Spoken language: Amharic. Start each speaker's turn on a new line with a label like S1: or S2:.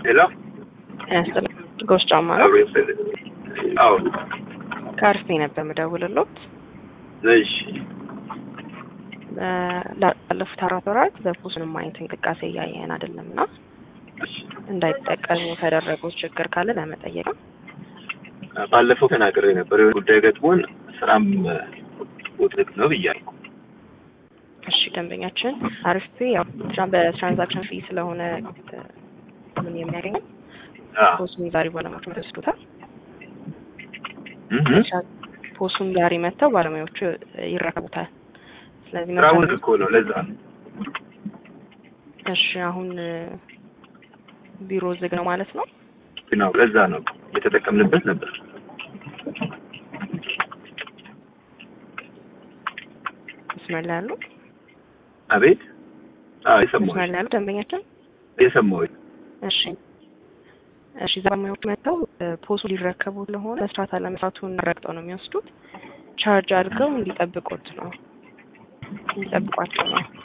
S1: ሄሎ
S2: ያስጥል ጎሽ ጫማ ነው።
S1: አብሮ ይፈል አዎ
S2: ከአርፌ ነበር የምደውልሎት
S1: እሺ
S2: ላለፉት አራት ወራት በፖስንም አይነት እንቅስቃሴ እያየን አይደለም እና
S1: እሺ
S2: እንዳይጠቀሙ ከደረጉት ችግር ካለ ለመጠየቅ ነው።
S1: ባለፈው ተናግሬ ነበር የሆነ ጉዳይ ገጥሞን ስራም ውጥንቅ ነው ብያለሁ
S2: እሺ ደንበኛችን አርፌ ያው ትራ- በትራንዛክሽን ፊ ስለሆነ እ፣ ምን የሚያገኘው
S1: አዎ
S2: ፖሱን ዛሬ ባለሙያዎቹ ተወስዱታል።
S1: እህ
S2: ፖሱን ዛሬ መጥተው ባለሙያዎቹ ይረከቡታል። ስለዚህ
S1: ስራ
S2: መሰረት-
S1: ውጥንቅ እኮ ነው ለዛ ነው
S2: እሺ አሁን እ፣ ቢሮ ዝግ ነው ማለት ነው።
S1: ነው ለዛ ነው የተጠቀምንበት ነበር
S2: መስመር ላይ ያሉ
S1: አቤት አዎ
S2: መስመር
S1: የሰማሁሽ
S2: ላይ ያሉ ደንበኛችን
S1: የሰማሁሽ
S2: እሺ እሺ ባለሙያዎቹ መጥተው እ፣ ፖሱ ሊረከቡ ስለሆነ መስራት አለመስራቱን ረግጠው ነው የሚወስዱት። ቻርጅ አድርገው እንዲጠብቁት ነው እንዲጠብቋቸው ነው።